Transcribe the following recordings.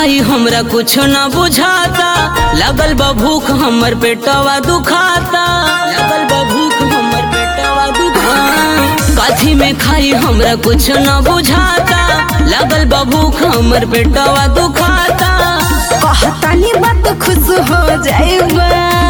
खाई हमरा कुछ न बुझाता लगल बा भूख हमर पेटवा दुखाता लगल बा भूख हमर पेटवा दुखाता काथी में खाई हमरा कुछ न बुझाता लगल बा भूख हमर पेटवा दुखाता कहतानी बात खुश हो जाएबा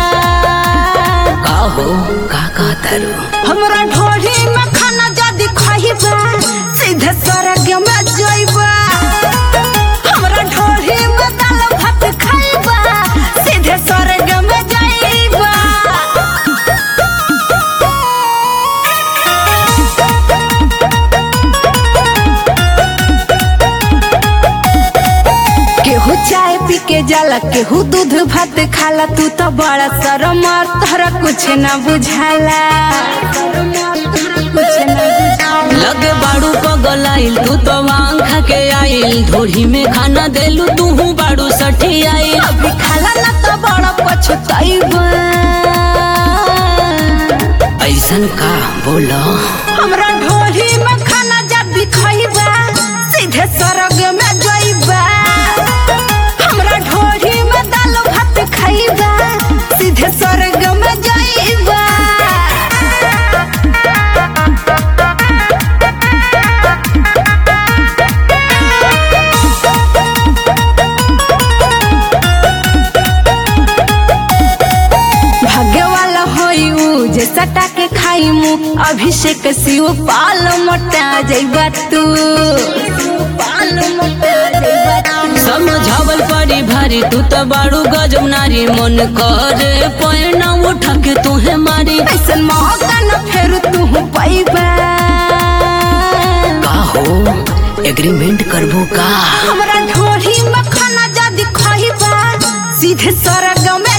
का हो का कहता रो हमरा ढोढ़ी में खाना जदी खाइबा सीधे स्वर्ग में जाइबा हमरा ढोढ़ी में दाल भात खाइबा सीधे स्वर्ग में जाइबा केहू चाय पी के जाला केहू दूध भात खाला तू तो बड़ा शरम तोहरा कुछ ना बुझाला कुछ ना बुझाला लगे बाड़ू पगलाइल तू तो वांग खा के आइल धोड़ी में खाना देलू तू बाड़ू सठी आइल अभी खाला ना तो बड़ा पछताइबा ऐसन का बोलो हमरा ढोली में खाना जब भी खाइबा सीधे स्वर्ग में जाइबा हमरा ढोली में दाल भात खाइबा सीधे स्वर्ग में जाइबा भाग्य वाला होई ऊ जे सटा के खाई मु अभिषेक शिव पाल मोटा जइबा तू पाल मोटा जइबा तू समझावल पड़ी भारी तू तो बाड़ू गजब नारी मन करे पैना उठा के तूहे मारी ऐसन मौका न फेर तू पाइबा का हो एग्रीमेंट करबो का हमरा ढोली में खाना जदी खाइबा सीधे स्वर्ग में